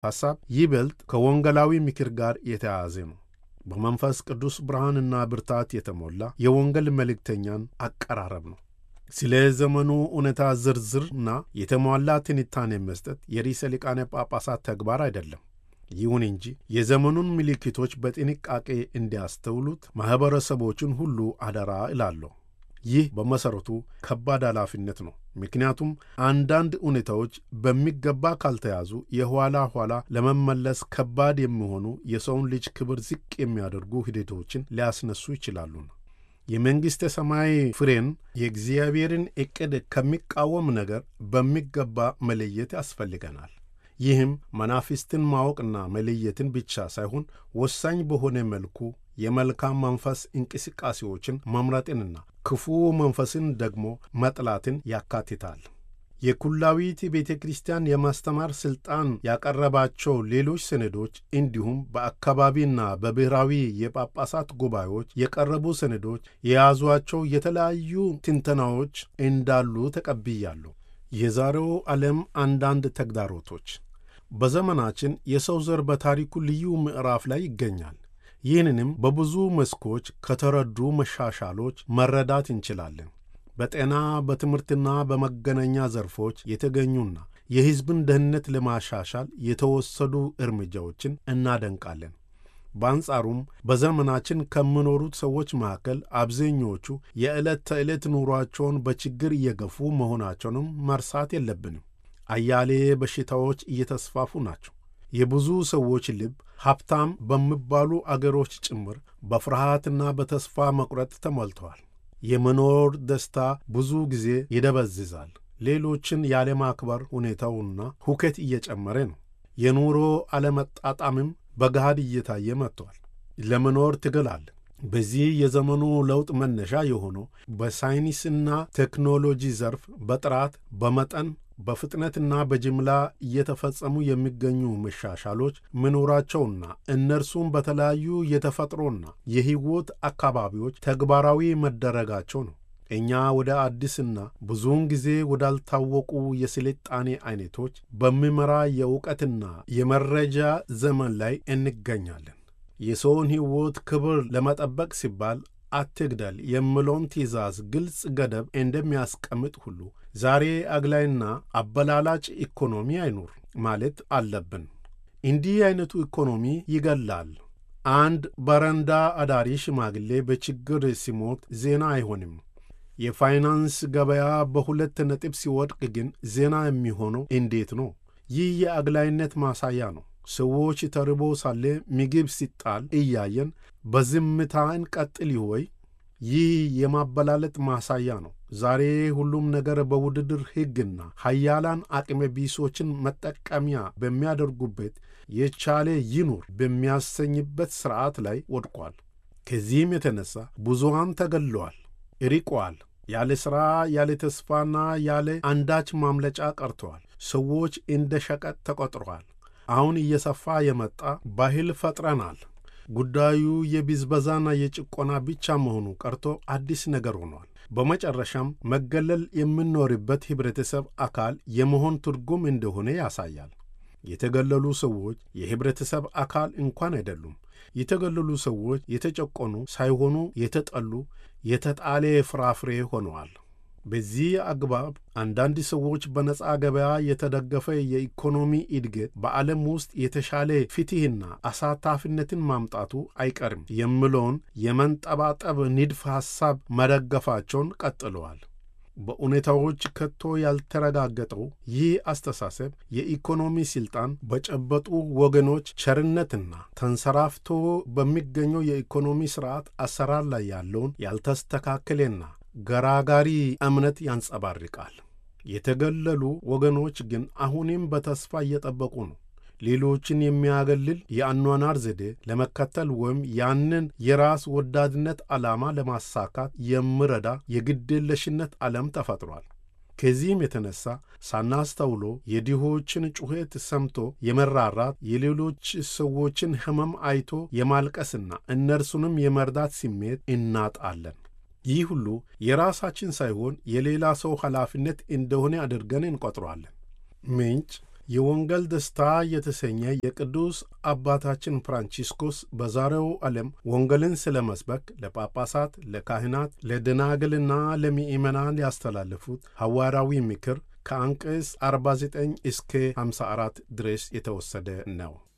ሐሳብ ይበልጥ ከወንጌላዊ ምክር ጋር የተያያዘ ነው። በመንፈስ ቅዱስ ብርሃንና ብርታት የተሞላ የወንጌል መልእክተኛን አቀራረብ ነው። ስለ ዘመኑ እውነታ ዝርዝርና የተሟላ ትንታኔ መስጠት የርዕሰ ሊቃነ ጳጳሳት ተግባር አይደለም። ይሁን እንጂ የዘመኑን ምልክቶች በጥንቃቄ እንዲያስተውሉት ማኅበረሰቦችን ሁሉ አደራ እላለሁ። ይህ በመሠረቱ ከባድ ኃላፊነት ነው። ምክንያቱም አንዳንድ ሁኔታዎች በሚገባ ካልተያዙ የኋላ ኋላ ለመመለስ ከባድ የሚሆኑ የሰውን ልጅ ክብር ዝቅ የሚያደርጉ ሂደቶችን ሊያስነሱ ይችላሉና የመንግሥተ ሰማይ ፍሬን የእግዚአብሔርን ዕቅድ ከሚቃወም ነገር በሚገባ መለየት ያስፈልገናል። ይህም መናፍስትን ማወቅና መለየትን ብቻ ሳይሆን ወሳኝ በሆነ መልኩ የመልካም መንፈስ እንቅስቃሴዎችን መምረጥንና ክፉ መንፈስን ደግሞ መጥላትን ያካትታል። የኩላዊት ቤተ ክርስቲያን የማስተማር ሥልጣን ያቀረባቸው ሌሎች ሰነዶች እንዲሁም በአካባቢና በብሔራዊ የጳጳሳት ጉባኤዎች የቀረቡ ሰነዶች የያዟቸው የተለያዩ ትንተናዎች እንዳሉ ተቀብያለሁ። የዛሬው ዓለም አንዳንድ ተግዳሮቶች በዘመናችን የሰው ዘር በታሪኩ ልዩ ምዕራፍ ላይ ይገኛል። ይህንንም በብዙ መስኮች ከተረዱ መሻሻሎች መረዳት እንችላለን። በጤና በትምህርትና በመገናኛ ዘርፎች የተገኙና የሕዝብን ደህንነት ለማሻሻል የተወሰዱ እርምጃዎችን እናደንቃለን። በአንጻሩም በዘመናችን ከሚኖሩት ሰዎች መካከል አብዛኞቹ የዕለት ተዕለት ኑሯቸውን በችግር እየገፉ መሆናቸውንም መርሳት የለብንም። አያሌ በሽታዎች እየተስፋፉ ናቸው። የብዙ ሰዎች ልብ ሀብታም በሚባሉ አገሮች ጭምር በፍርሃትና በተስፋ መቁረጥ ተሞልተዋል። የመኖር ደስታ ብዙ ጊዜ ይደበዝዛል። ሌሎችን ያለማክበር ሁኔታውና ሁከት እየጨመረ ነው። የኑሮ አለመጣጣምም በገሃድ እየታየ መጥቷል። ለመኖር ትግል አለ። በዚህ የዘመኑ ለውጥ መነሻ የሆነው በሳይንስና ቴክኖሎጂ ዘርፍ በጥራት በመጠን በፍጥነትና በጅምላ እየተፈጸሙ የሚገኙ መሻሻሎች መኖራቸውና እነርሱም በተለያዩ የተፈጥሮና የሕይወት አካባቢዎች ተግባራዊ መደረጋቸው ነው። እኛ ወደ አዲስና ብዙውን ጊዜ ወዳልታወቁ የስልጣኔ አይነቶች በሚመራ የእውቀትና የመረጃ ዘመን ላይ እንገኛለን። የሰውን ሕይወት ክብር ለመጠበቅ ሲባል አትግደል የሚለውን ትእዛዝ ግልጽ ገደብ እንደሚያስቀምጥ ሁሉ ዛሬ አግላይና አበላላጭ ኢኮኖሚ አይኑር ማለት አለብን። እንዲህ አይነቱ ኢኮኖሚ ይገላል። አንድ በረንዳ አዳሪ ሽማግሌ በችግር ሲሞት ዜና አይሆንም። የፋይናንስ ገበያ በሁለት ነጥብ ሲወድቅ ግን ዜና የሚሆነው እንዴት ነው? ይህ የአግላይነት ማሳያ ነው። ሰዎች ተርቦ ሳለ ምግብ ሲጣል እያየን በዝምታ እንቀጥል ወይ? ይህ የማበላለጥ ማሳያ ነው። ዛሬ ሁሉም ነገር በውድድር ሕግና ሀያላን አቅመ ቢሶችን መጠቀሚያ በሚያደርጉበት የቻለ ይኑር በሚያሰኝበት ሥርዓት ላይ ወድቋል። ከዚህም የተነሣ ብዙሃን ተገለዋል፣ ርቀዋል። ያለ ሥራ፣ ያለ ተስፋና ያለ አንዳች ማምለጫ ቀርተዋል። ሰዎች እንደ ሸቀጥ ተቆጥረዋል። አሁን እየሰፋ የመጣ ባህል ፈጥረናል። ጉዳዩ የብዝበዛና የጭቆና ብቻ መሆኑ ቀርቶ አዲስ ነገር ሆኗል። በመጨረሻም መገለል የምንኖርበት ኅብረተሰብ አካል የመሆን ትርጉም እንደሆነ ያሳያል። የተገለሉ ሰዎች የኅብረተሰብ አካል እንኳን አይደሉም። የተገለሉ ሰዎች የተጨቆኑ ሳይሆኑ የተጠሉ፣ የተጣለ ፍራፍሬ ሆነዋል። በዚህ አግባብ አንዳንድ ሰዎች በነፃ ገበያ የተደገፈ የኢኮኖሚ እድገት በዓለም ውስጥ የተሻለ ፍትሕና አሳታፊነትን ማምጣቱ አይቀርም የሚለውን የመንጠባጠብ ንድፍ ሐሳብ መደገፋቸውን ቀጥለዋል። በሁኔታዎች ከቶ ያልተረጋገጠው ይህ አስተሳሰብ የኢኮኖሚ ሥልጣን በጨበጡ ወገኖች ቸርነትና ተንሰራፍቶ በሚገኘው የኢኮኖሚ ሥርዓት አሰራር ላይ ያለውን ያልተስተካከለና ገራጋሪ እምነት ያንጸባርቃል። የተገለሉ ወገኖች ግን አሁንም በተስፋ እየጠበቁ ነው። ሌሎችን የሚያገልል የአኗኗር ዘዴ ለመከተል ወይም ያንን የራስ ወዳድነት ዓላማ ለማሳካት የሚረዳ የግዴለሽነት ዓለም ተፈጥሯል። ከዚህም የተነሳ ሳናስተውሎ የድሆችን ጩኸት ሰምቶ የመራራት የሌሎች ሰዎችን ሕመም አይቶ የማልቀስና እነርሱንም የመርዳት ስሜት እናጣለን። ይህ ሁሉ የራሳችን ሳይሆን የሌላ ሰው ኃላፊነት እንደሆነ አድርገን እንቆጥረዋለን። ምንጭ የወንጌል ደስታ የተሰኘ የቅዱስ አባታችን ፍራንቺስኮስ በዛሬው ዓለም ወንጌልን ስለ መስበክ ለጳጳሳት፣ ለካህናት፣ ለደናግልና ለምእመናን ያስተላለፉት ሐዋርያዊ ምክር ከአንቀጽ 49 እስከ 54 ድረስ የተወሰደ ነው።